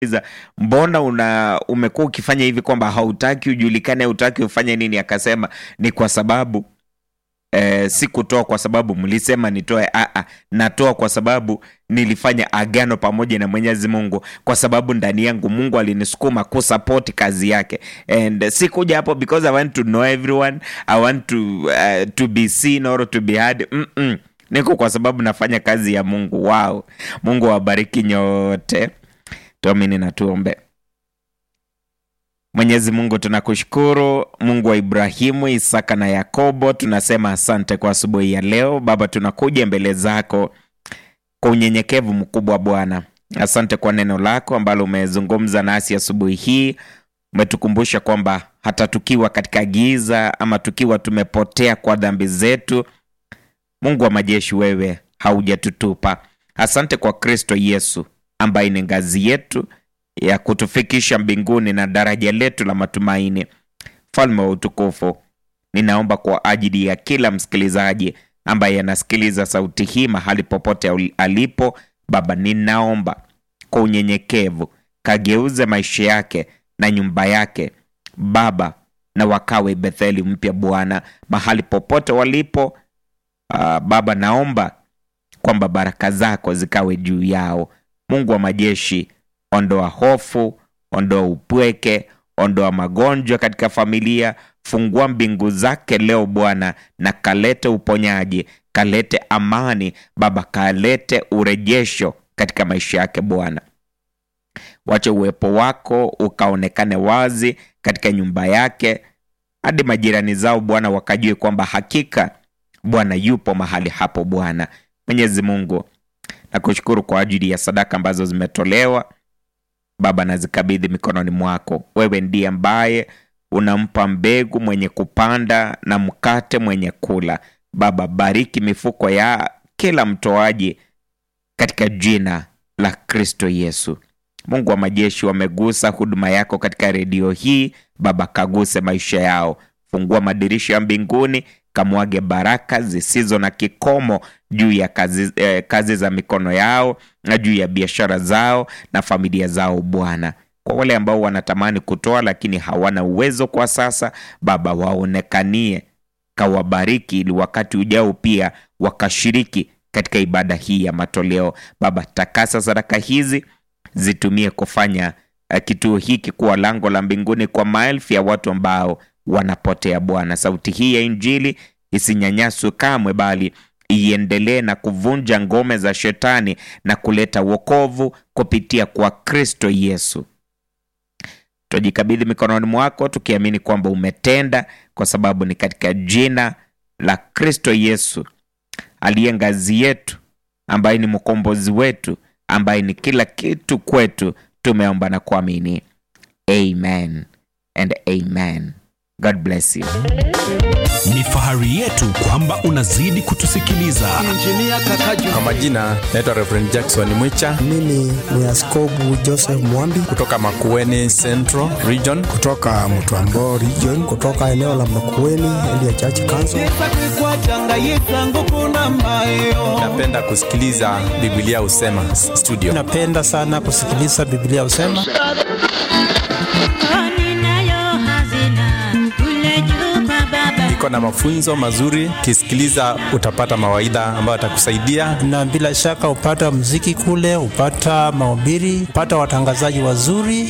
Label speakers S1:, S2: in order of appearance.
S1: nikamuuliza mbona una umekuwa ukifanya hivi kwamba hautaki ujulikane hautaki ufanye nini akasema ni kwa sababu eh, sikutoa kwa sababu mlisema nitoe aa natoa kwa sababu nilifanya agano pamoja na mwenyezi mungu kwa sababu ndani yangu mungu alinisukuma kusapoti kazi yake and sikuja hapo because i want to know everyone i want to, uh, to be seen or to be heard Mm-mm. niko kwa sababu nafanya kazi ya mungu wao mungu awabariki nyote tuamini na tuombe Mwenyezi Mungu tunakushukuru, Mungu wa Ibrahimu, Isaka na Yakobo, tunasema asante kwa asubuhi ya leo. Baba, tunakuja mbele zako kwa unyenyekevu mkubwa Bwana. Asante kwa neno lako ambalo umezungumza nasi asubuhi hii. Umetukumbusha kwamba hata tukiwa katika giza ama tukiwa tumepotea kwa dhambi zetu, Mungu wa majeshi, wewe haujatutupa. Asante kwa Kristo Yesu ambaye ni ngazi yetu ya kutufikisha mbinguni na daraja letu la matumaini. Mfalme wa utukufu, ninaomba kwa ajili ya kila msikilizaji ambaye anasikiliza sauti hii mahali popote alipo. Baba, ninaomba kwa unyenyekevu, kageuze maisha yake na nyumba yake Baba, na wakawe Betheli mpya Bwana, mahali popote walipo. Uh, Baba, naomba kwamba baraka zako zikawe juu yao. Mungu wa majeshi, ondoa hofu, ondoa upweke, ondoa magonjwa katika familia. Fungua mbingu zake leo Bwana, na kalete uponyaji, kalete amani Baba, kalete urejesho katika maisha yake Bwana. Wacha uwepo wako ukaonekane wazi katika nyumba yake, hadi majirani zao Bwana wakajue kwamba hakika Bwana yupo mahali hapo. Bwana Mwenyezi Mungu, nakushukuru kwa ajili ya sadaka ambazo zimetolewa Baba, nazikabidhi mikononi mwako. Wewe ndiye ambaye unampa mbegu mwenye kupanda na mkate mwenye kula. Baba, bariki mifuko ya kila mtoaji katika jina la Kristo Yesu. Mungu wa majeshi, wamegusa huduma yako katika redio hii Baba, kaguse maisha yao, fungua madirisha ya mbinguni, kamwage baraka zisizo na kikomo juu ya kazi, eh, kazi za mikono yao na juu ya biashara zao na familia zao Bwana. Kwa wale ambao wanatamani kutoa lakini hawana uwezo kwa sasa, Baba, waonekanie, kawabariki ili wakati ujao pia wakashiriki katika ibada hii ya matoleo. Baba, takasa sadaka hizi zitumie kufanya uh, kituo hiki kuwa lango la mbinguni kwa maelfu ya watu ambao wanapotea. Bwana, sauti hii ya Injili isinyanyaswe kamwe, bali iendelee na kuvunja ngome za shetani na kuleta wokovu kupitia kwa Kristo Yesu. Twajikabidhi mikononi mwako tukiamini kwamba umetenda, kwa sababu ni katika jina la Kristo Yesu aliye ngazi yetu, ambaye ni mkombozi wetu, ambaye ni kila kitu kwetu, tumeomba na kuamini. Amen and amen. God bless you.
S2: Ni fahari yetu kwamba unazidi kutusikiliza.
S3: Kwa majina naitwa Reverend Jackson Mwicha
S4: Mimi ni Askobu Joseph Mwambi
S3: kutoka Makueni Central Region.
S4: kutoka Mtwambo region, kutoka eneo la Makueni Elia Church Council.
S3: Napenda kusikiliza Biblia husema studio.
S4: Napenda sana kusikiliza Biblia husema.
S3: Iko na mafunzo mazuri, kisikiliza utapata mawaidha ambayo atakusaidia.
S4: na bila shaka upata mziki kule, upata mahubiri, upata watangazaji wazuri.